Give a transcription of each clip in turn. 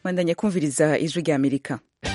bandanya kumviriza ijwi rya amerika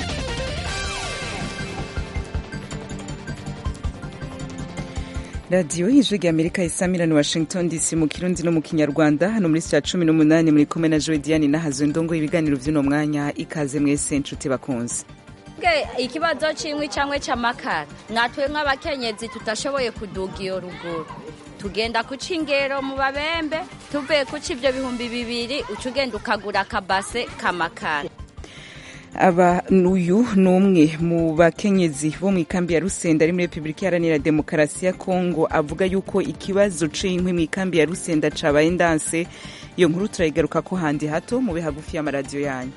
radiyo y'ijwi rya amerika isamirani washington dc mu kirundi no mu kinyarwanda hano muri saa cumi n'umunani muri kumwe na joediani nahazo ndongo ibiganiro by'uno mwanya ikaze mwese nshuti bakunze ikibazo cy'inkwi cyangwa cy'amakara natwe nk'abakenyezi tutashoboye kuduga iyo ruguru tugenda kuca ingero mu babembe tuvuye kuca ibyo bihumbi bibiri uca ugenda ukagura akabase k'amakara aba uyu ni umwe mu bakenyezi bo mu ikambi ya rusenda ari muri repubulika iharanira demokarasi ya kongo avuga yuko ikibazo c'inkwi mu ikambi ya rusenda cabaye ndanse iyo nkuru turayigaruka ko handi hato mube hagufi y'amaradiyo yanyu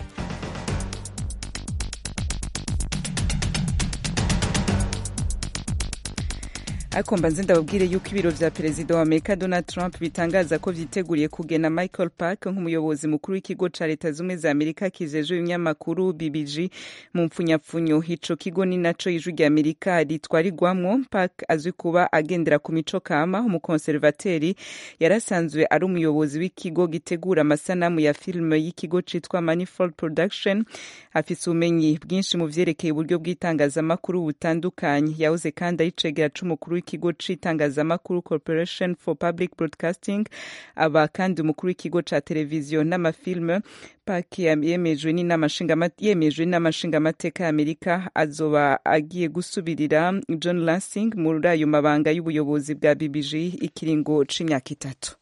ariko mbanze ndababwire yuko ibiro vya perezida wa amerika donald trump bitangaza ko vyiteguriye kugena michael park nk'umuyobozi mukuru w'ikigo ca leta zumwe za amerika kijejwe ibinyamakuru bbg mu mpfunyapfunyo ico kigo ni naco ijwi rya amerika ritwarirwamwo park azwi kuba agendera ku mico kama umukonservateri yari asanzwe ari umuyobozi w'ikigo gitegura amasanamu ya filime y'ikigo citwa manifold production afise ubumenyi bwinshi mu vyerekeye uburyo bw'itangazamakuru butandukanye yahoze kandi ari cegera c'umukuru w'ikigo c'itangazamakuru corporation for public broadcasting aba kandi umukuru w'ikigo ca televiziyo n'amafilme park yemejwe n'inamashingamateka y'amerika azoba agiye gusubirira john lansing muri ayo mabanga y'ubuyobozi bwa bbg ikiringo c'imyaka itatu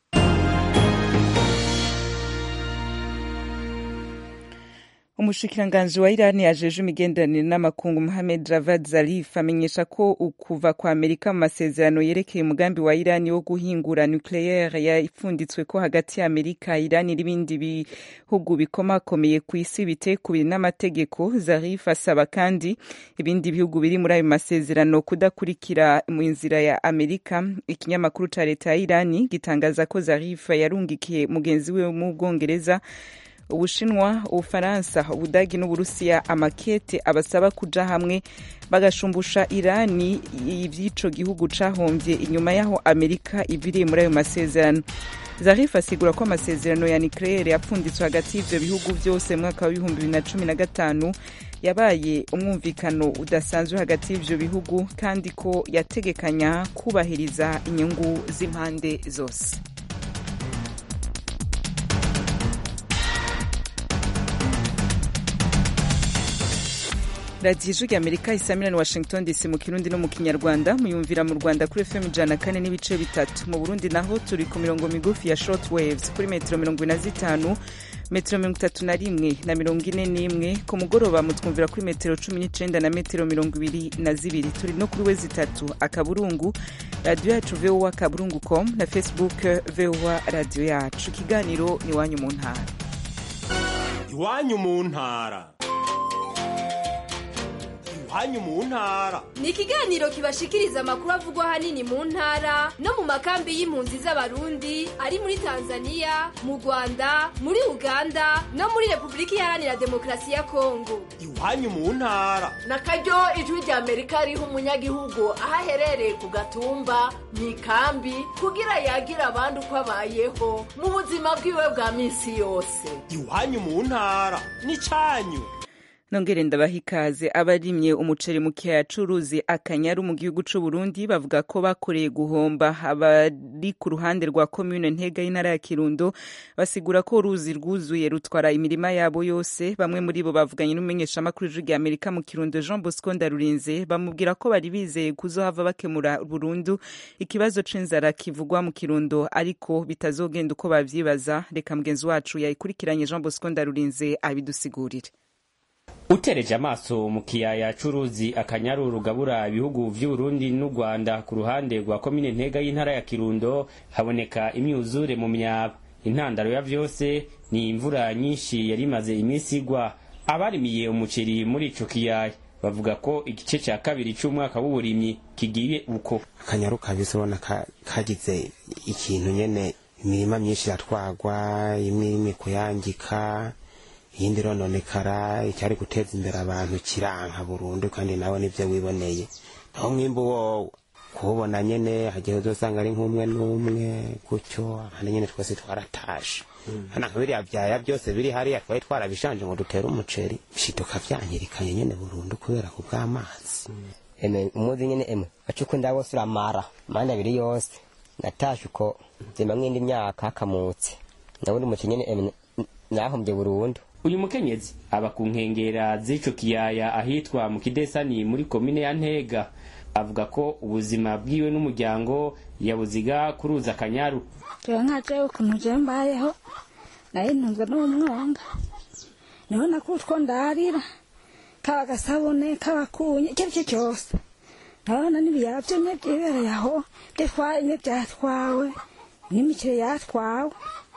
umushikiranganji wa irani yajeje imigenderanire n'amakungu mohamed javad zarif amenyesha ko ukuva kwa amerika mu masezerano yerekeye umugambi wa irani wo guhingura nucleaire yapfunditswe ko hagati ya amerika irani n'ibindi bihugu bikomakomeye ku isi bitekubiri n'amategeko zarif asaba kandi ibindi bihugu biri muri ayo masezerano kudakurikira mu nzira ya amerika ikinyamakuru ca leta ya irani gitangaza ko zarif yarungikiye mugenzi we mu bwongereza ubushinwa ubufaransa ubudagi n'uburusiya amakete abasaba kuja hamwe bagashumbusha irani ivy'ico gihugu cahombye inyuma y'aho amerika iviriye muri ayo masezerano zarif asigura ko amasezerano ya nucleaire yapfunditswe hagati y'ivyo bihugu vyose mu mwaka w'ibihumbi bibiri na cumi na gatanu yabaye umwumvikano udasanzwe hagati y'ivyo bihugu kandi ko yategekanya kubahiriza inyungu z'impande zose radiyo ijwi rya amerika isamirani washington dc mu kirundi no mu kinyarwanda muyumvira mu rwanda kuri fm ijana kane n'ibice bitatu mu burundi naho turi ku mirongo migufi ya short waves kuri metero mirongo ine na zitanu metero mirongo itatu na rimwe na mirongo ine n'imwe ku mugoroba mutwumvira kuri metero cumi n'icenda na metero mirongo ibiri na zibiri turi no kuri we zitatu akaburungu radiyo yacu voa akaburungu com na facebook voa radiyo yacu ikiganiro ni iwanyu mu ntara iwanyu mu ntara iwanyu mu ntara ni ikiganiro kibashikiriza amakuru avugwa ahanini mu ntara no mu makambi y'impunzi z'abarundi ari muri tanzania mu rwanda muri uganda no muri repubulika iharanira demokarasi ya kongo iwanyu mu ntara na karyo ijwi rya amerika riha umunyagihugu aho aherereye ku gatumba mu ikambi kugira yagira abandi uko abayeho mu buzima bwiwe bwa minsi yose iwanyu mu ntara ni cyanyu nongere ndabaha ikaze abarimye umuceri mu kiyaya c'uruzi akanyaru mu gihugu c'u Burundi bavuga ko bakoreye guhomba abari ku ruhande rwa commune ntega y'intara ya Kirundo basigura ko uruzi rwuzuye rutwara imirima yabo yose bamwe muri bo bavuganye n'umumenyeshamakuru w'ijwi rya Amerika mu Kirundo Jean Bosco Ndarurinze bamubwira ko bari bizeye kuzohava bakemura burundu ikibazo c'inzara kivugwa mu Kirundo ariko bitazogenda uko bavyibaza reka mugenzi wacu yayikurikiranye Jean Bosco Ndarurinze abidusigurire utereje amaso mu kiyaya c'uruzi akanyaru rugabura ibihugu vy'uburundi n'u rwanda ku ruhande rwa komine ntega y'intara ya kirundo haboneka imyuzure mu myaba intandaro ya vyose ni imvura nyinshi yari imaze iminsi igwa abarimiye umuceri muri ico kiyaya bavuga ko igice ca kabiri c'umwaka w'uburimyi kigiye uko akanyaru kabise ubona kagize ikintu nyene imirima myinshi iratwagwa imwe imwe kuyangika iyindi rononekara icyari guteza imbere abantu kiranka burundu kandi nawe nibyo wiboneye naho mwimbu wowe kuwubona nyene hagiye uzosanga ari nk'umwe n'umwe gutyo hano nyene twese twaratashe hana nka biriya vyaya byose biri hariya twari twarabishanje ngo dutere umuceri bishiduka vyanyirikanye nyene burundu kubera ku bw'amazi eme umuzi nyene emwe acukunda wose uramara manda abiri yose natashe uko zima mwindi myaka hakamutse nabundi umuceri nyene emwe nahombye burundu uyu mukenyezi aba ku nkengera z'ico kiyaya ahitwa mu kidesani muri komine ya ntega avuga ko ubuzima bwiwe n'umuryango yabuziga kuruza akanyaru jewe nka jewe ukuntu jewe mbayeho nari ntunzwe n'umwonga niho nakutwo ndarira kaba agasabune kaba kunye icyo ari cyo cyose ndabona n'ibiyara byo nye byibereye aho byatwaye byatwawe n'imiceri yatwawe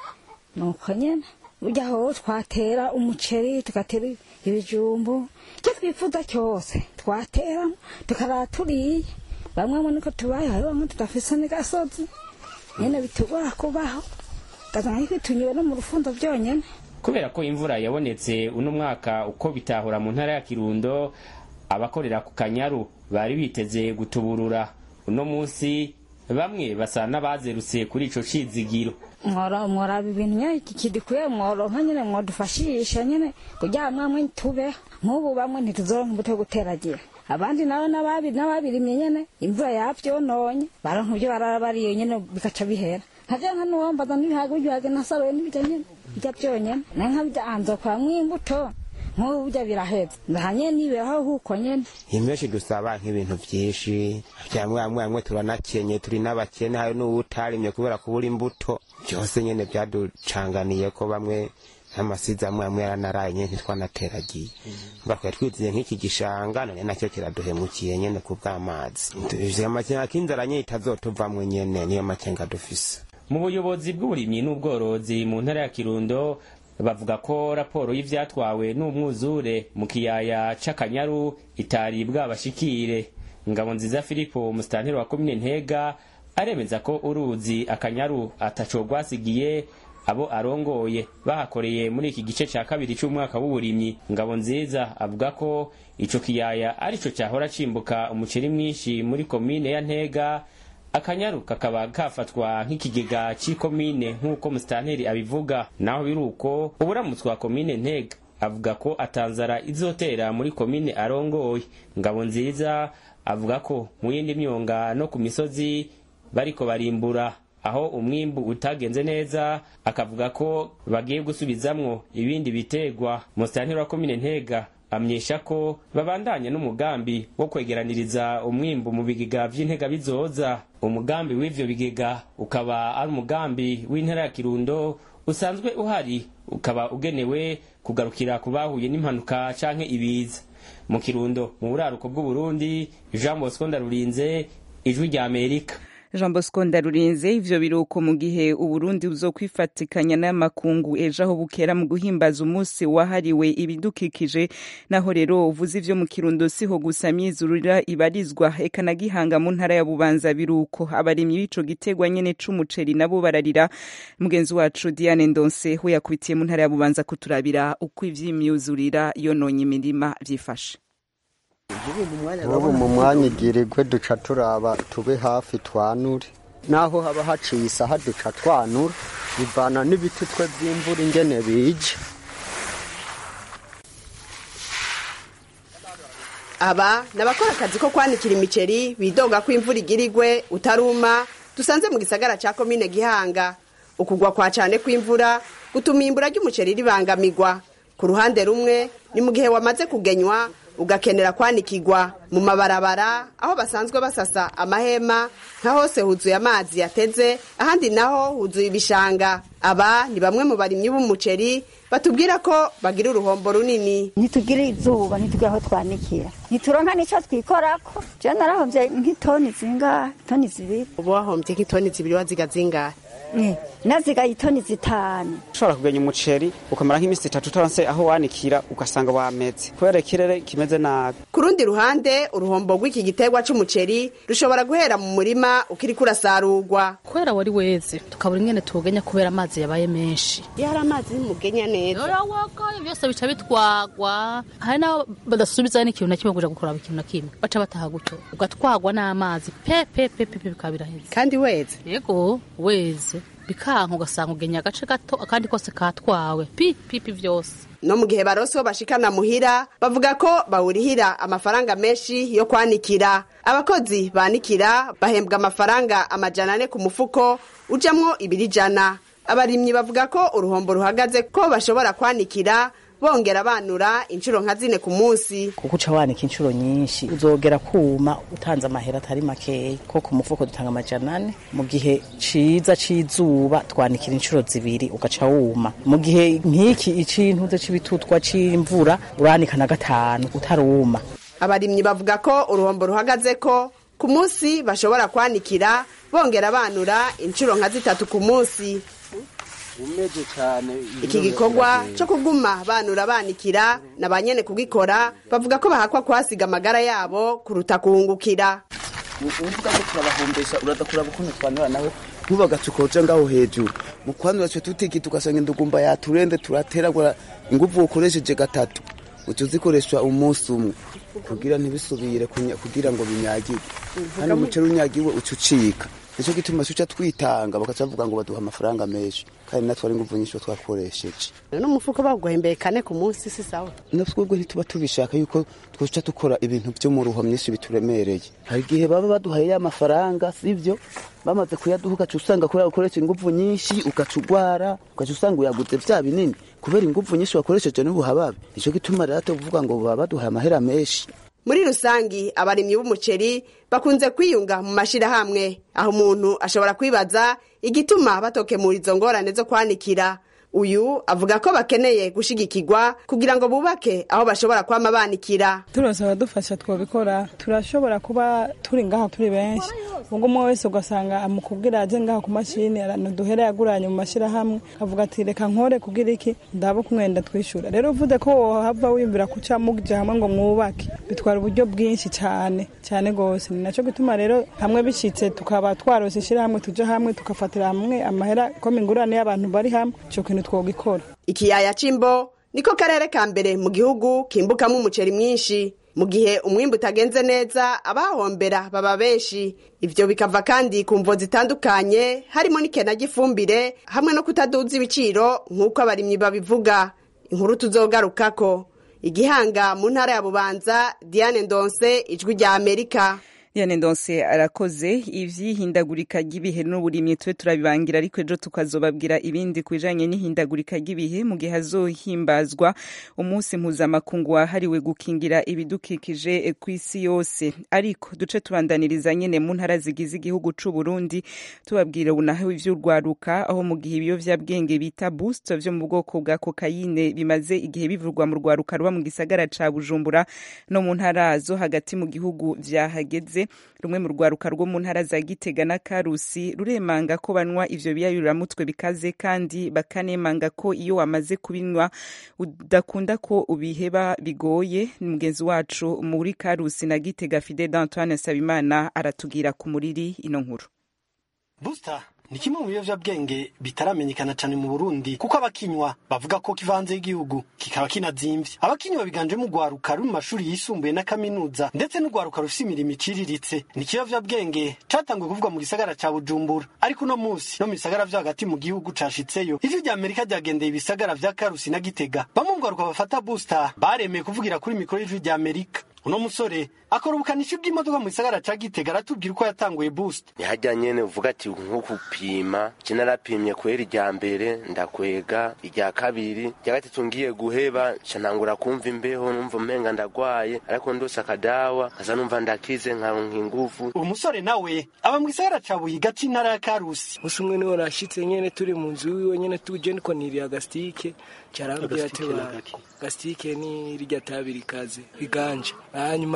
nuko nyene burya aho twatera umuceri tugatera ibijumbu icyo twifuza cyose twateramo tukarara turiye bamwe mu niko tubayeho hari bamwe tudafise n'agasozi nyene bitugora kubaho ugasanga twitunyuwe no mu rufundo byonyene kubera ko imvura yabonetse uno mwaka uko bitahura mu ntara ya kirundo abakorera ku kanyaru bari biteze gutuburura uno munsi bamwe basa n'abazerutse kuri ico cizigiro mwora mworaba ibintu nyene iki kidikuye mworonka nyene mwodufashisha nyene kugira mwamwe tubeho nk'ubu bamwe ntituzoronka imbuto yo guteragira abandi nabo n'ababi n'ababirimye nyene imvura yavyononye baronka ibyo barara bariyo nyene bikaca bihera nkavya nka nuwambaza n'ibihaga ibihaga nasaruye n'ibija nyene bijya byonyene naye nkabija anzokoramwo imbuto nk'ubu burya biraheze ndahanye niberaho huko nyene imbeshi dusaba nk'ibintu vyinshi vyamwe amwe amwe turanakenye turi n'abakene hari n'uwutarimye kubera kubura imbuto byose nyene vyaducanganiye ko bamwe n'amasizi amwe amwe yaranaraye nyene ntitwanateragiye mba twari twiziye nk'iki gishanga none nacyo kiraduhemukiye nyene ku bw'amazi ivyo amakenga k'inzara nyene itazotuvamwe nyene niyo makenga dufise mu buyobozi bw'uburimyi n'ubworozi mu ntara ya kirundo bavuga ko raporo y'ivyatwawe n'umwuzure mu kiyaya c'akanyaru itari bwabashikire ngabo nziza filipo umusitanteri wa komine ntega aremeza ko uruzi akanyaru ataco rwasigiye abo arongoye bahakoreye muri iki gice ca kabiri c'umwaka w'uburimyi ngabo nziza avuga ko ico kiyaya arico cahora cimbuka umuceri mwinshi muri komine ya ntega akanyaru kakaba kafatwa nk'ikigega c'ikomine nk'uko musitanteri abivuga naho biri uko uburamutsi wa komine ntega avuga ko atanzara izotera muri komine arongoye ngabo nziza avuga ko mu yindi myonga no ku misozi bariko barimbura aho umwimbu utagenze neza akavuga ko bagiye gusubizamwo ibindi bitegwa musitanteri wa komine ntega amyesha ko babandanya n'umugambi wo kwegeraniriza umwimbu mu bigega vy'intega bizoza umugambi w'ivyo bigega ukaba ari umugambi w'intara ya kirundo usanzwe uhari ukaba ugenewe kugarukira ku bahuye n'impanuka canke ibiza mu kirundo mu buraruko bw'uburundi jean bosco ndarurinze ijwi rya amerika jean bosco ndarurinze ivyo biruko mu gihe uburundi buzokwifatikanya n'amakungu ejo aho bukera mu guhimbaza umunsi wahariwe ibidukikije naho rero uvuze ivyo mu kirundo siho gusa myizurira ibarizwa eka na gihanga mu ntara ya bubanza biruko abarimyi b'ico gitegwa nyene c'umuceri nabo bararira mugenzi wacu diane ndonse we yakubitiye mu ntara ya bubanza kuturabira uko ivy'imyuzurira yononye imirima vyifashe ubu mu mwanya igirirwe duca turaba tube hafi twanure naho haba haciye isaha duca twanura bivana n'ibiti twe by'imvura ingene bije aba ni abakora akazi ko kwanikira imiceri bidoga ko imvura igirirwe utaruma dusanze mu gisagara cya komine gihanga ukugwa kwa cyane kw'imvura gutuma imbura ry'umuceri ribangamirwa ku ruhande rumwe ni mu gihe wamaze kugenywa ugakenera kwanikirwa mu mabarabara aho basanzwe basasa amahema nka hose huzuye amazi yateze ahandi naho huzuye ibishanga aba ni bamwe mu barimyi b'umuceri batubwira ko bagira uruhombo runini ntitugire izuba ntitugire aho twanikira ntituronka n'icyo twikorako je narahombye nk'itoni zingahe toni zibiri ubu wahombye nk'itoni zibiri waziga zingahe nazigaye itoni zitanu ushobora kugenya umuceri ukamara nk'iminsi itatu utaronse aho wanikira ugasanga wameze kubera ikirere kimeze nabi ku rundi ruhande uruhombo rw'iki giterwa c'umuceri rushobora guhera mu murima ukiriko urasarurwa kubera wari weze tukabura ingene tuwugenya kubera amazi yabaye menshi iyo hari amazi y'umugenya neza yorawagaye byose bica bitwagwa hari n'abo badasubizayo n'ikintu na kimwe kuja gukuraba ikintu na kimwe baca bataha gutyo ugatwagwa n'amazi pe pe pe pe pe bikaba biraheze kandi weze yego weze bikanka ugasanga ugenya agace gato akandi kose katwawe pi pipi vyose no mu gihe baroso bashikana muhira bavuga ko bawurihira amafaranga menshi yo kwanikira abakozi banikira bahembwa amafaranga amajana ane ku mufuko ujamwo ibiri jana abarimyi bavuga ko uruhombo ruhagaze ko bashobora kwanikira bongera banura inshuro nka zine ku munsi kuko uca wanika inshuro nyinshi uzogera kuma utanze amahera atari makeya ko ku mufuko dutanga amajana ane mu gihe ciza c'izuba twanikira inshuro zibiri ugaca wuma mu gihe nk'iki icintuze c'ibitutwa c'imvura uranika na gatanu utaruma abarimyi bavuga ko uruhombo ruhagaze ko ku munsi bashobora kwanikira bongera banura inshuro nka zitatu ku munsi umeje cyane iki gikorwa cyo kuguma banura banikira na ba nyene kugikora bavuga ko bahakwa kuhasiga amagara yabo kuruta kuhungukira uvuga ko turabahombesha uradakuraba ukuntu twanura nawe ntubagace ukoja ngaho hejuru mu kwanura twe tutiki tugasanga indugumba yaturende turateragura inguvu ukoresheje gatatu uca uzikoresha umunsi umwe kugira ntibisubire kunya- kugira ngo binyagirwe kandi umuceri unyagiwe uca ucika nicyo gituma tuca twitanga bakaca bavuga ngo baduha amafaranga menshi kandi natwe ari inguvu nyinshi twakoresheje n'umufuko baguhembeye kane ku munsi si sawa natwebwe ntituba tubishaka yuko twica dukora ibintu byo mu ruho myinshi bituremereye hari igihe baba baduhaye ya mafaranga sibyo bamaze kuyaduha ugaca usanga kubera ukoresha inguvu nyinshi ugaca ugwara ugaca usanga uyaguze vya binini kubera inguvu nyinshi wakoresheje n'ubuhababe nicyo gituma rero tuvuga ngo baba baduhaye amahera menshi muri rusangi abarimyi b'umuceri bakunze kwiyunga mu mashirahamwe aho umuntu ashobora kwibaza igituma batokemura izo ngorane zo kwanikira uyu avuga ko bakeneye gushigikirwa kugira ngo bubake aho bashobora kwama banikira turose abadufasha twabikora turashobora kuba turi ngaha turi benshi ubwo umwe wese ugasanga amukubwira aje ngaha ku mashini duhere yaguranye mu mashyirahamwe avuga ati reka nkore kugira iki ndabo kumwenda twishyura rero uvuze ko wohava wiyumvira kuca muje hamwe ngo mwubake bitwara uburyo bwinshi cyane cyane rwose ni nacyo gituma rero hamwe bishyitse tukaba twarose ishyirahamwe tujya hamwe tugafatira hamwe amahera ko ingurane y'abantu bari hamwe icyo kintu twogikora ikiyaya c'imbo niko karere ka mbere mu gihugu kimbukamo umuceri mwinshi mu gihe umwimbu utagenze neza abahombera baba benshi ivyo bikava kandi ku mvo zitandukanye harimo n'ikena ry'ifumbire hamwe no kutaduza ibiciro nk'uko abarimyi babivuga inkuru tuzogarukako igihanga mu ntara ya bubanza diane ndonse ijwi rya amerika Diane Ndonse arakoze ivyihindagurika ry'ibihe n'uburimyi twe turabibangira ariko ejo tukazobabwira ibindi kubijanye n'ihindagurika ry'ibihe mu gihe hazohimbazwa umunsi mpuzamakungu wahariwe gukingira ibidukikije kw'isi yose ariko duce tubandaniriza nyene mu ntara zigize igihugu c'u Burundi tubabwira unaho ivy'urwaruka aho mu gihe ibiyovyabwenge bita boost vyo mu bwoko bwa kokayine bimaze igihe bivurwa mu rwaruka ruba mu gisagara ca Bujumbura no mu ntara zo hagati mu gihugu vyahageze rumwe mu rwaruka rwo mu ntara za Gitega na Karusi ruremanga ko banywa ivyo biyayuramutwe bikaze kandi bakanemanga ko iyo wamaze kubinywa udakunda ko ubiheba bigoye ni mugenzi wacu muri Karusi na Gitega Fide d'Antoine Sabimana aratubwira ku muriri ino nkuru Booster ni kimwe mu biyovyabwenge bitaramenyekana cyane mu Burundi kuko abakinywa bavuga ko kivanze igihugu kikaba kinazimvye abakinywa biganjemo urwaruka ruri mu mashuri yisumbuye na kaminuza ndetse n'urwaruka rufise imirimo iciriritse ni ikiyovyabwenge catanguye kuvugwa mu gisagara ca Bujumbura ariko uno musi no mu bisagara vyo hagati mu gihugu cashitseyo ivyo vya Amerika ryagendeye ibisagara vya Karusi na Gitega bamwe mu rwaruka bafata Booster baremeye kuvugira kuri mikoro y'ijwi rya Amerika uno musore akora ubukanishi bw'imodoka mu gisagara ca Gitega aratubwira uko yatanguye Booster ntihajya nyene uvuga ati nko gupima je narapimye kwera irya mbere ndakwega irya kabiri irya gatatu ngiye guheba ca ntangura kumva imbeho numva umenga ndagwaye ariko ndose akadawa kaza numva ndakize nkaronka inguvu uwo musore nawe aba mu gisagara ca Buyiga c'intara ya Karusi musi umwe niwe nashitse nyene turi mu nzu wiwe nyene tuje niko niriye agasitike carambwira ati Agasitike ba n'agaki? gasitike ni rirya tabi rikaze riganje hanyuma rero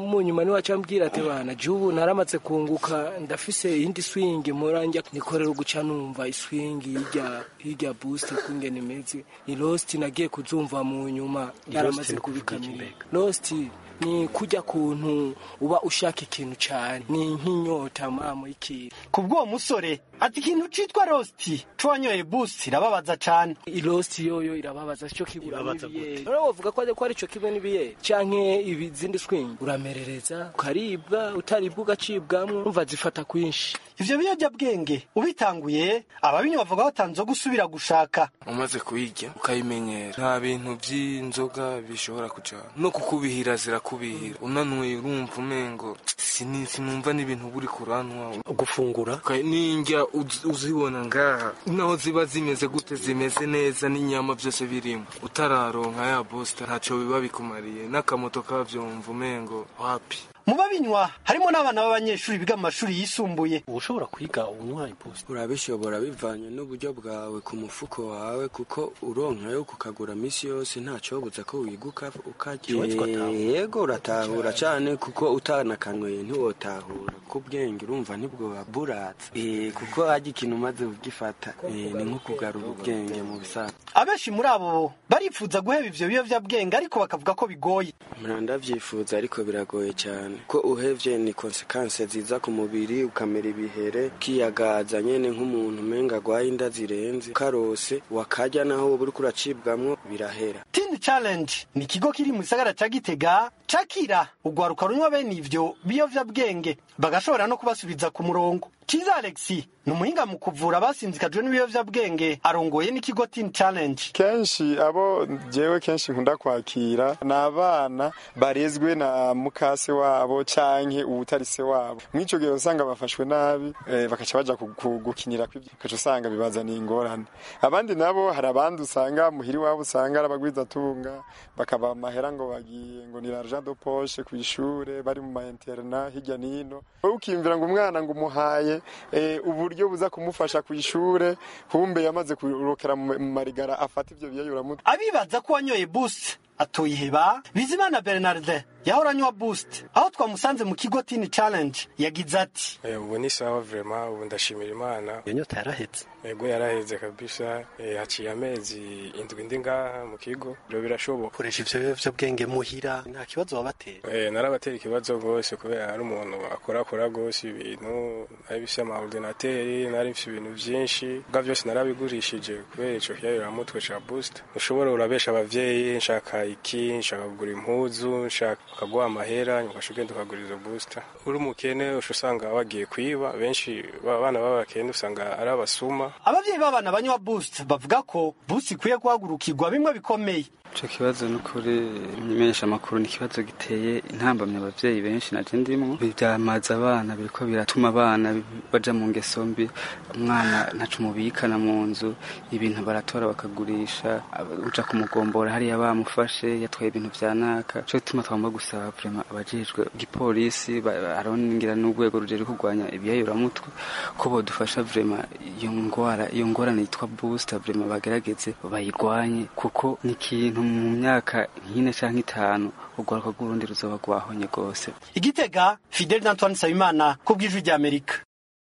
mu nyuma niwe acambwira ati bana jubu naramaze kunguka ndafise iyindi swing muranja nikorera uguca numva iswing hirya hirya boost kungene imeze ni lost nagiye kuzumva mu nyuma naramaze kubikamira lost ni kujya kuntu uba ushaka ikintu cyane ni nk'inyota mamo y'ikintu ku bw'uwo musore ati ikintu citwa rosti cuwanyoye boost irababaza cane irosti yoyo irababaza cyo kigura n'ibiyeri rero wovuga ko ko ari cyo kimwe n'ibiyeri canke ibizindi swing uramerereza ukaribwa utaribwa ugacibwamwo umva zifata kwinshi ivyo biyovyabwenge ubitanguye ababinywa bavuga batanze gusubira gushaka umaze kuyirya ukayimenyera nta bintu vy'inzoga bishobora kujana no kukubihira zirakubihira unanuye urumva umengo sini- sinumva n'ibintu buri kuranwa gufungura n'indya uz- uzibona ngaha naho ziba zimeze gute zimeze neza n'inyama byose birimo utararonka ya bosita ntaco biba bikumariye n'akamoto kavyo wumva umengo wapi mu babinywa harimo n'abana b'abanyeshuri biga mu mashuri yisumbuye ushobora kwiga unywa iposita urabishobora bivanye n'uburyo bwawe ku mufuko wawe kuko uronkayo kukagura misi yose ntacobuza ko wiguka Iwe twatahura. ukarya yego uratahura cyane kuko utanakanyweye ntiwotahura ko ubwenge urumva nibwo buratse Eh, kuko harya ikintu umaze kugifata eh, ni nko kugarura ubwenge mu bisaza abenshi muri abo barifuza guheba ivyo biyovyabwenge ariko bakavuga ko bigoye mura ndavyifuza ariko biragoye cyane ko uhevye ni konsekanse ziza ku mubiri ukamera ibihere kiyagaza nyene nk'umuntu umenga agwaye inda zirenze karose wakarya naho woba uriko uracibwamwo birahera teen challenge ni ikigo kiri mu gisagara ca gitega cakira ugwaruka runywa bene ivyo biyovyabwenge bagashobora no kubasubiza ku murongo kiza alexi ni umuhinga mu kuvura abasinzikajwe n'ibiyovyabwenge arongoye n'ikigo teen challenge kenshi abo jewe kenshi nkunda kwakira ni abana barezwe na mukase wabo canke uwutari se wabo mw'ico gihe usanga bafashwe nabi eh, bakaca baja ku- ku- gukinira kw'ivyo ukaca usanga bibazaniye ingorane abandi nabo hari abandi usanga muhiri wabo usanga ari abagwizatunga bakaba amahera ngo bagiye ngo ni l'argent de poche kw'ishure bari mu ma interna hirya nino wowe ukiyumvira ngo umwana ngo umuhaye eh, uburyo buza kumufasha kw'ishure kumbe yamaze kurokera mu mu marigara afata ivyo biyayuramutwe abibaza ko wanyoye boost atoyiheba bizimana bernard yahora anywa boost aho twamusanze mu kigo teen challenge yagize ati Eh, ubu ni sawa vrema ubu ndashimira imana iyo nyota yarahetse ego yaraheze kabisa eh, haciye amezi indwi ndi ngaha mu kigo rero birashoboka koresha ivyo biyovyabwenge muhira nta kibazo wabatera Eh, narabatera ikibazo rwose kubera hari umuntu akorakora rwose ibintu nari bifise amaordinateri nari bifise ibintu vyinshi bwa vyose narabigurishije kubera ico kiyayiramutwe ca boost ushobora urabesha abavyeyi nshaka iki nshaka kugura impuzu nshaka ukaguha amahera ugasha ugenda ukagura izo booster uri umukene usha usanga wagiye kwiba benshi abana b'abakene usanga ari abasuma abavyeyi b'abana banywa boost bavuga ko boost ikwiye guhagurukirwa bimwe bikomeye ico kibazo n'ukuri imenyesha amakuru ni ikibazo giteye intambamye abavyeyi benshi naje ndimwo byamaza abana biriko biratuma abana baja mu ngeso mbi umwana ntaco umubikana mu nzu ibintu baratora bakagurisha aba- uja kumugombora hariya bamufashe yatwaye ibintu vya naka co gituma twagomba gusaba vrema abajejwe igipolisi ba- arongira n'urwego rujejwe kurwanya ibiyayuramutwe ko bodufasha vrema iyo ngwara iyo ngorane yitwa booster vrema bagerageze bayirwanye kuko ni ikintu mu myaka nk'ine canke itanu urwaruka rw'urundi ruzoba rwahonye rwose igitega fidel d'antoine nsabimana ku bw'ijwi ry'amerika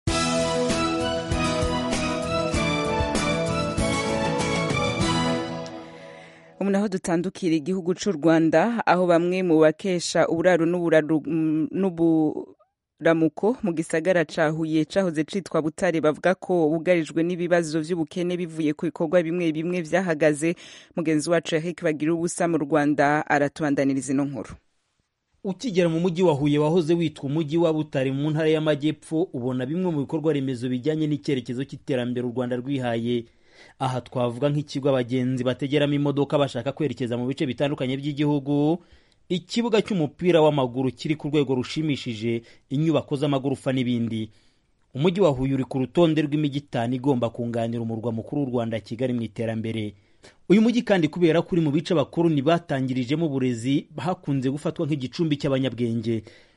ubu naho dutandukira igihugu cy'u rwanda aho bamwe mu bakesha uburaro n'uburaru- mm, n'uburamuko mu gisagara ca huye cahoze citwa butare bavuga ko bugarijwe n'ibibazo vy'ubukene bivuye ku bikorwa bimwe bimwe vyahagaze mugenzi wacu eric bagira ubusa mu rwanda aratubandaniriza ino nkuru ukigera mu mujyi wa huye wahoze witwa umujyi wa butare mu ntara y'amajyepfo ubona bimwe mu bikorwa remezo bijyanye n'icyerekezo cy'iterambere u rwanda rwihaye aha twavuga nk'ikigo abagenzi bategeramo imodoka bashaka kwerekeza mu bice bitandukanye by'igihugu ikibuga cy'umupira w'amaguru kiri ku rwego rushimishije inyubako z'amagorofa n'ibindi umujyi wa huye uri ku rutonde rw'imijyi itanu igomba kunganira umurwa mukuru w'u rwanda kigali mu iterambere uyu mujyi kandi kubera ko uri mu bice abakoloni batangirijemo uburezi hakunze gufatwa nk'igicumbi cy'abanyabwenge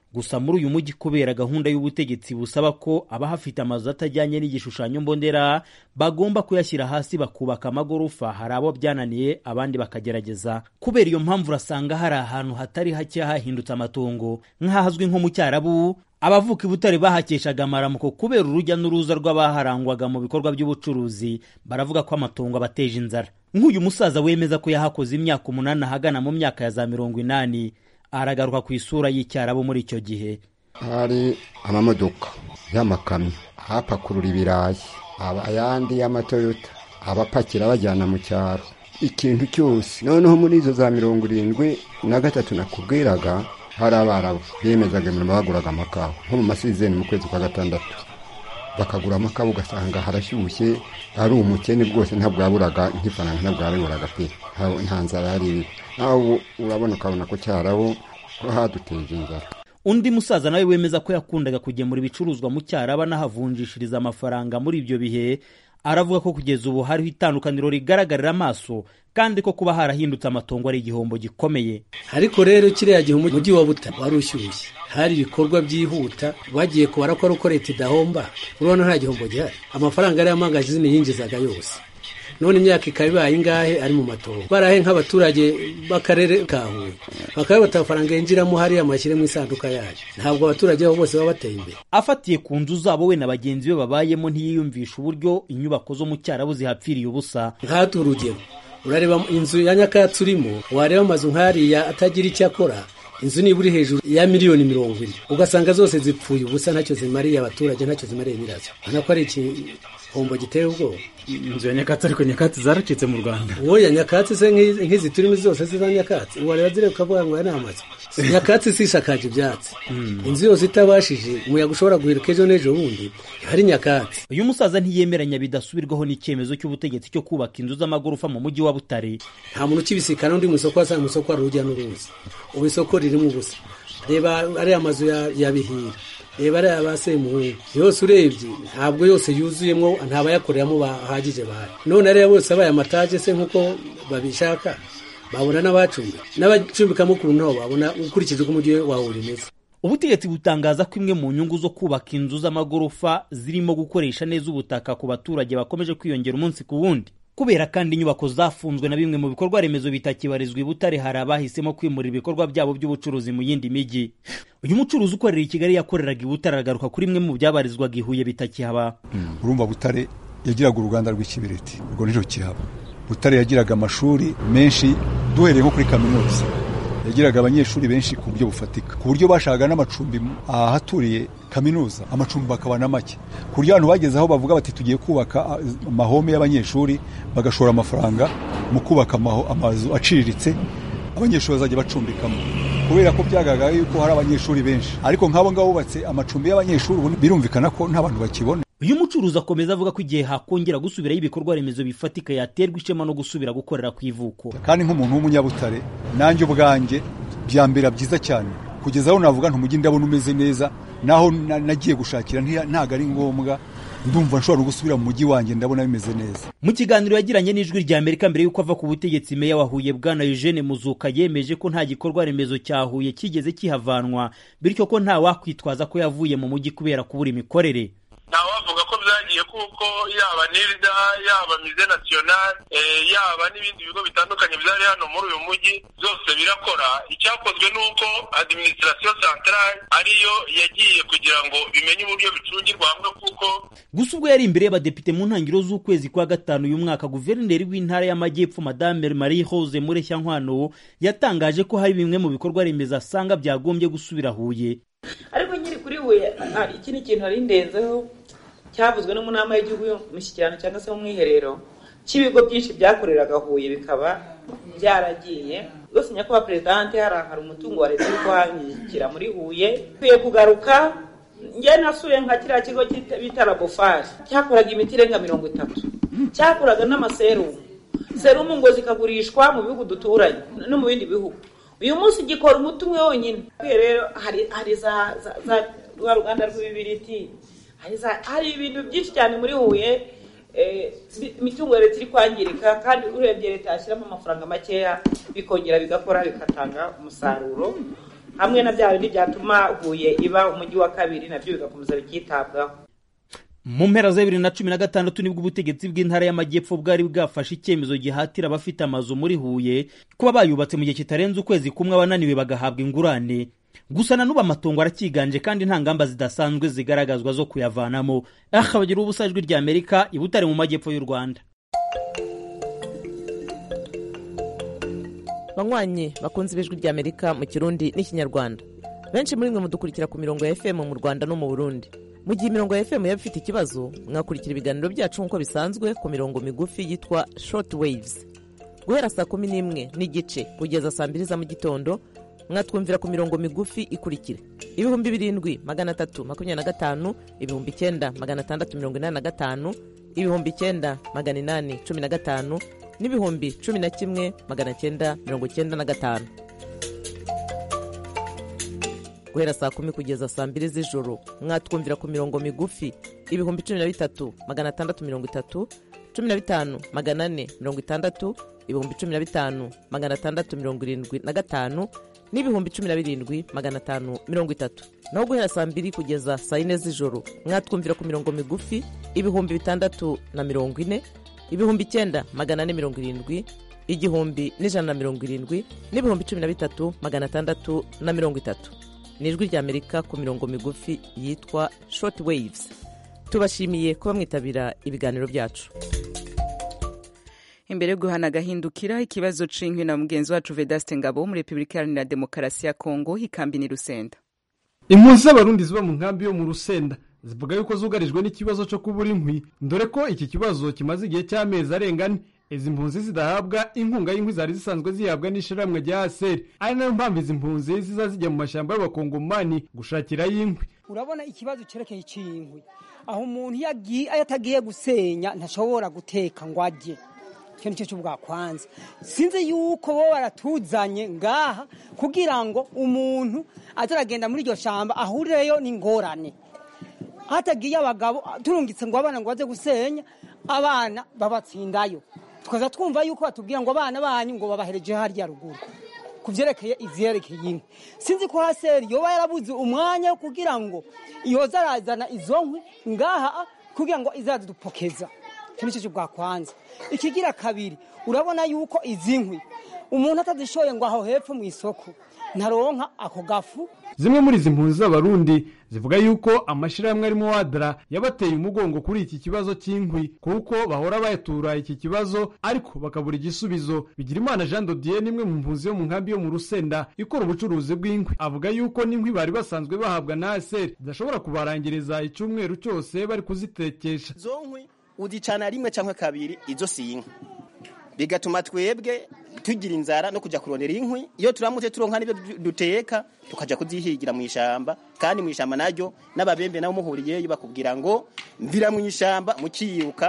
gusa muri uyu mujyi kubera gahunda y'ubutegetsi busaba ko abahafite amazu atajyanye n'igishushanyo mbonera bagomba kuyashyira hasi bakubaka amagorofa hari abo byananiye abandi bakagerageza kubera iyo mpamvu urasanga hari ahantu hatari hake hahindutse amatongo nk'ahazwi nko mu cyarabu abavuka i butare bahakeshaga amaramuko kubera urujya n'uruza rw'abaharangwaga mu bikorwa by'ubucuruzi baravuga ko amatongo abateje inzara nk'uyu musaza wemeza ko yahakoze imyaka umunani ahagana mu myaka ya za mirongo inani aragaruka ku isura y'icyarabu muri icyo gihe hari amamodoka y'amakamyo ahapakurura ibirayi ayandi y'amatoyota abapakira bajyana mu cyaro ikintu cyose noneho muri izo za mirongo irindwi na gatatu nakubwiraga hari abarabu bemezaga imirimo baguraga amakawa nko mu masizeni mu kwezi kwa gatandatu bakagura amakawa ugasanga harashyushye ari umukene bwose ntabwo yaburaga nk'ifaranga ntabwo yabiburaga pe nta nzara yari iri nawe urabona ukabona ko cyarabo ko haduteje inzara undi musaza nawe wemeza ko yakundaga kugemura ibicuruzwa mu cyaraba anahavunjishiriza amafaranga muri ibyo bihe aravuga ko kugeza ubu hariho itandukaniro rigaragarira amaso kandi ko kuba harahindutse amatongo ari igihombo gikomeye ariko rero kiriya gihe umujyi wa butare wari ushyushye hari ibikorwa byihuta bagiye kubara ko ari uko leta idahomba urabona nta gihombo gihari amafaranga yari amangazini yinjizaga yose none imyaka ikaba ibaye ingahe ari mu matongo barahe nk'abaturage b'akarere ka huye bakaba bata amafaranga yinjiramo hariya amashyire mu isanduka yayo ntabwo abaturage babo bose baba bateye imbere afatiye ku nzu zabo we na bagenzi be babayemo ntiyiyumvisha uburyo inyubako zo mu cyarabu zihapfiriye ubusa nk'ahatu urugero urareba inzu ya nyakatsi urimo wareba amazu nk'ariya atagira icyo akora inzu niba uri hejuru ya miliyoni mirongo ine ugasanga zose zipfuye ubusa ntacyo zimariye abaturage ntacyo zimariye nyirazo ubona ko ari igihombo giteye ubwoba inzu ya nyakatsi ariko nyakatsi zaracitse mu rwanda wowe nyakatsi se nk'izi turimo zose ziza nyakatsi wareba zireba ukavuga ngo aya ni amazu nyakatsi si ishakaje ibyatsi inzu yose itabashije umuyaga ushobora guheruka ejo n'ejo bundi hari nyakatsi uyu musaza ntiyemeranya bidasubirwaho n'icyemezo cy'ubutegetsi cyo kubaka inzu z'amagorofa mu mujyi wa butare nta muntu ukibisikana undi mu isoko wasanga mu isoko hari urujya n'uruza ubu isoko ririmo ubusa reba ariya mazu ya bihira reba ariya ba semuhungu yose urebye ntabwo yose yuzuyemo ntabayakoreramo bahagije bahari none ariya bose abaye amataje se nk'uko babishaka babona n'abacumbika n'abacumbikamo ku ntobo babona ukurikije uko umujyi wawe umeze ubutegetsi butangaza ko imwe mu nyungu zo kubaka inzu z'amagorofa zirimo gukoresha neza ubutaka ku baturage bakomeje kwiyongera umunsi ku wundi kubera kandi inyubako zafunzwe na bimwe mu bikorwa remezo bitakibarizwa i butare hari abahisemo kwimura ibikorwa byabo by'ubucuruzi mu yindi mijyi uyu mucuruzi ukorera i kigali yakoreraga i butare aragaruka kuri imwe mu byabarizwaga i huye bitakihaba urumva butare yagiraga uruganda rw'ikibiriti urwo nirwo kihaba butare yagiraga amashuri menshi duhereye nko kuri kaminuza yagiraga abanyeshuri benshi ku buryo bufatika ku buryo bashakaga n'amacumbi ahaturiye kaminuza amacumbi bakaba na make ku buryo abantu bageze aho bavuga bati tugiye kubaka amahome y'abanyeshuri bagashora amafaranga mu kubaka amazu aciriritse abanyeshuri bazajya bacumbikamo kubera ko byagaragara yuko hari abanyeshuri benshi ariko nk'abo ngabo bubatse amacumbi y'abanyeshuri ubu birumvikana ko nta bantu bakibona uyu mucuruzi akomeza avuga ko igihe hakongera gusubirayo ibikorwa remezo bifatika yaterwa ishema no gusubira gukorera ku ivuko kandi nk'umuntu w'umunyabutare nanjye ubwanjye byambera byiza cyane kugeza aho navuga ntumujyi ndabona umeze neza naho nagiye gushakira ntabwo ari ngombwa ndumva nshobora gusubira mu mujyi wanjye ndabona bimeze neza mu kiganiro yagiranye n'ijwi rya amerika mbere y'uko ava ku butegetsi meya wa huye bwana eugene muzuka yemeje ko nta gikorwa remezo cya huye kigeze kihavanwa bityo ko nta wakwitwaza ko yavuye mu mujyi kubera kubura imikorere ntawavuga ko byagiye kuko yaba nirda yaba mize nasiyonari yaba n'ibindi bigo bitandukanye byari hano muri uyu mujyi byose birakora icyakozwe ni uko adiminisitirasiyo santarari ariyo yagiye kugira ngo bimenye uburyo bicungirwa hamwe kuko gusa ubwo yari imbere y'abadepite mu ntangiriro z'ukwezi kwa gatanu uyu mwaka guverineri w'intara y'amajyepfo madame marie hose mureshyankwano yatangaje ko hari bimwe mu bikorwa remezo asanga byagombye gusubira huye ariko nyiri kuri we iki ni ikintu hari ndenzeho cyavuzwe no mu nama y'igihugu y'umushyikirano cyangwa se mu mwiherero cy'ibigo byinshi byakoreraga huye bikaba byaragiye rwose nyakubahwa perezidante hari hari umutungo wa leta uri kuhangikira muri huye ukwiye kugaruka njye nasuye nka kiriya kigo bita labofari cyakoraga imiti irenga mirongo itatu cyakoraga n'amaserumu serumu ngo zikagurishwa mu bihugu duturanye no mu bindi bihugu uyu munsi gikora umuti umwe wonyine rero hari za rwa ruganda rw'ibibiriti hari ibintu byinshi cyane muri huye imitungo ya leta iri kwangirika kandi urebye leta yashyiramo amafaranga makeya bikongera bigakora bigatanga umusaruro hamwe na bya bindi byatuma huye iba umujyi wa kabiri nabyo bigakomeza bikitabwaho mu mpera za bibiri na cumi na gatandatu nibwo ubutegetsi bw'intara y'amajyepfo bwari bwafashe icyemezo gihatira abafite amazu muri huye kuba bayubatse mu gihe kitarenze ukwezi kumwe abananiwe bagahabwa ingurane gusa na n'ubu amatongo aracyiganje kandi nta ngamba zidasanzwe zigaragazwa zo kuyavanamo aha bagira ubusa ijwi rya amerika i butare mu majyepfo y'u rwanda banywanyi bakunze ibijwi rya amerika mu kirundi n'ikinyarwanda benshi muri mwe mudukurikira ku mirongo ya fm mu rwanda no mu burundi mu gihe imirongo ya fm yaba ifite ikibazo mwakurikira ibiganiro byacu nk'uko bisanzwe ku mirongo migufi yitwa short waves guhera saa kumi n'imwe n'igice kugeza saa mbiri za mu gitondo mwatwumvira ku mirongo migufi ikurikira ibihumbi birindwi magana atatu makumyabiri na gatanu ibihumbi icyenda magana atandatu mirongo inani na gatanu ibihumbi icyenda magana inani cumi na gatanu n'ibihumbi cumi na kimwe magana cyenda mirongo cyenda na gatanu guhera saa kumi kugeza saa mbiri z'ijoro mwatwumvira ku mirongo migufi ibihumbi cumi na bitatu magana atandatu mirongo itatu cumi na bitanu magana ane mirongo itandatu ibihumbi cumi na bitanu magana atandatu mirongo irindwi na gatanu n'ibihumbi cumi na birindwi magana atanu mirongo itatu naho guhera saa mbiri kugeza saa yine z'ijoro mwatwumvira ku mirongo migufi ibihumbi bitandatu na mirongo ine ibihumbi icyenda magana ane mirongo irindwi igihumbi n'ijana na mirongo irindwi n'ibihumbi cumi na bitatu magana atandatu na mirongo itatu ni ijwi rya amerika ku mirongo migufi yitwa short waves tubashimiye kuba mwitabira ibiganiro byacu imbere yo guhana agahindukira ikibazo c'inkwi na mugenzi wacu vedaste ngabo wo muri repubulika iharanira demokarasi ya kongo ikambi ni rusenda impunzi z'abarundi ziba mu nkambi yo mu rusenda zivuga yuko zugarijwe n'ikibazo cyo kubura inkwi dore ko iki kibazo kimaze igihe cy'amezi arenga ane izi mpunzi zidahabwa inkunga y'inkwi zari zisanzwe zihabwa n'ishyirahamwe rya aseri ari nayo mpamvu izi mpunzi ziza zijya mu mashyamba y'abakongomani gushakirayo inkwi urabona ikibazo cyerekeye icy'inkwi aho umuntu iyo atagiye gusenya ntashobora guteka ngo ajye icyo ni cyo cy'ubwakwanza sinzi yuko bo baratuzanye ngaha kugira ngo umuntu azaragenda muri iryo shyamba ahurireyo n'ingorane hatagiye abagabo turungitse ngo abana ngo baze gusenya abana babatsindayo tukaza twumva yuko batubwira ngo abana banyu ngo babahereje harya ruguru ku byerekeye ivyerekeye inkwi sinzi ko haseri yoba yarabuze umwanya wo kugira ngo yoza arazana izo nkwi ngaha kugira ngo izadupokeza icyo nicyo bwakwanza ikigira kabiri urabona yuko izi nkwi umuntu atazishoye ngo aho hepfo mu isoko ntaronka ako gafu zimwe muri izi mpunzi z'abarundi zivuga yuko amashyirahamwe arimo wadara yabateye umugongo kuri iki kibazo cy'inkwi kuko bahora bayatura iki kibazo ariko bakabura igisubizo bigirimana jean dodier nimwe mu mpunzi yo mu nkambi yo mu rusenda ikora ubucuruzi bw'inkwi avuga yuko n'inkwi bari basanzwe bahabwa na aseri zidashobora kubarangiriza icyumweru cyose bari kuzitekesha izo nkwi uzicana rimwe cyangwa kabiri izo si inkwi bigatuma twebwe tugira inzara no kujya kurondera inkwi iyo turamutse turonka n'ibyo duteka tukajya kuzihigira mu ishyamba kandi mu ishyamba naryo n'ababembe nabo muhuriyeyo bakubwira ngo mvira mu ishyamba mukiyiruka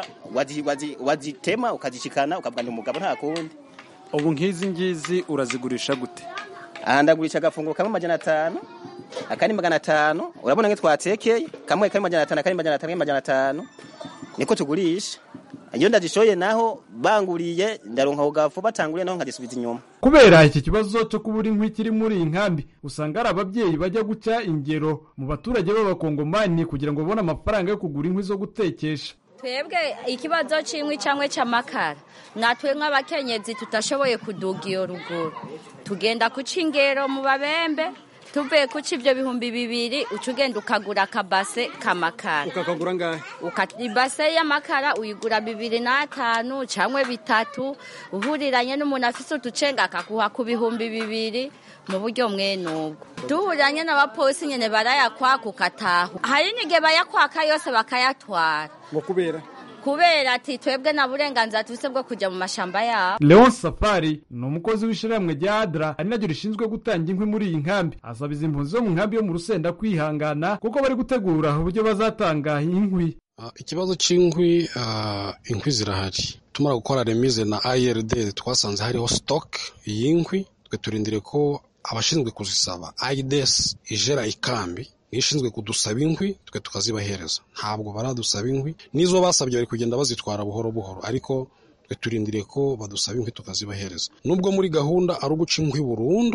wazitema ukazishikana ukavuga ni umugabo nta kundi ubu nk'izi ngizi urazigurisha gute aha ndagurisha agafunguro kamwe magana atanu akandi magana atanu urabona nk'itwo twatekeye kamwe kari magana atanu akandi magana atanu magana atanu niko tugurisha iyo ndazishoye naho banguriye ndaronka ako gafu batanguriye naho nkagisubiza inyuma kubera iki kibazo cyo kubura inkwi kiri muri iyi nkambi usanga hari ababyeyi bajya guca ingero mu baturage b'abakongomani kugira ngo babone amafaranga yo kugura inkwi zo gutekesha twebwe ikibazo cy'inkwi cyangwa cy'amakara natwe nk'abakenyezi tutashoboye kuduga iyo ruguru tugenda guca ingero mu babembe tuvuye kuca ibyo bihumbi bibiri uca ugenda ukagura akabase k'amakara ukakagura ngahe ibase y'amakara uyigura bibiri n'atanu cyangwa bitatu uhuriranye n'umuntu afite uducenga akaguha ku bihumbi bibiri mu buryo mwene ubwo duhuriranye n'abapolisi nyine barayakwaka ukataha hari n'igihe bayakwaka yose bakayatwara ngo kubera kubera ati twebwe nta burenganzira tubise bwo kujya mu mashyamba yabo leon safari ni umukozi w'ishyirahamwe rya adra ari naryo rishinzwe gutanga inkwi muri iyi nkambi asaba izi mpunzi zo mu nkambi yo mu rusenda kwihangana kuko bari gutegura uburyo bazatanga inkwi ikibazo cy'inkwi inkwi zirahari tumara gukora remize na ird twasanze hariho stock y'inkwi twe turindire ko abashinzwe kuzisaba aides ijera ikambi ishinzwe kudusaba inkwi twe tukazibahereza ntabwo baradusaba inkwi n'izo basabye bari kugenda bazitwara buhoro buhoro ariko twe turindiriye ko badusaba inkwi tukazibahereza nubwo muri gahunda ari uguca inkwi burundu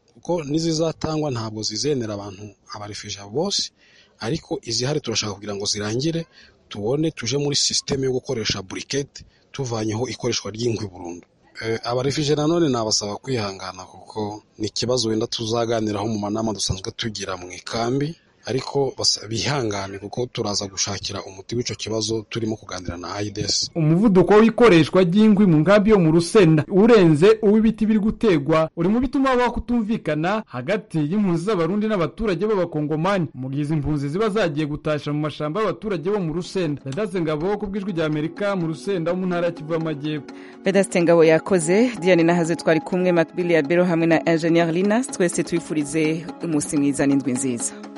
kuko n'izizatangwa ntabwo zizenera abantu abarefije bose ariko izihari turashaka kugira ngo zirangire tubone tuje muri sisiteme yo gukoresha burikete tuvanyeho ikoreshwa ry'inkwi burundu abarefije nanone nabasaba kwihangana kuko ni ikibazo wenda tuzaganiraho mu manama dusanzwe tugira mu ikambi ariko bihangane kuko turaza gushakira umuti w'icyo kibazo turimo kuganira na ayidesi umuvuduko w'ikoreshwa ry'inkwi mu nkambi yo mu rusenda urenze uw'ibiti biri gutegwa uri mu bituma habaho kutumvikana hagati y'impunzi z'abarundi n'abaturage b'abakongomani mu gihe izi mpunzi ziba zagiye gutasha mu mashamba y'abaturage bo mu rusenda vedaste ngabo ku bw'ijwi rya amerika mu rusenda wo mu ntara ya kivu y'amajyepfo vedaste ngabo yakoze diane nahaze twari kumwe makbili ya bero hamwe na ingenieur linas twese twifurize umunsi mwiza n'indwi nziza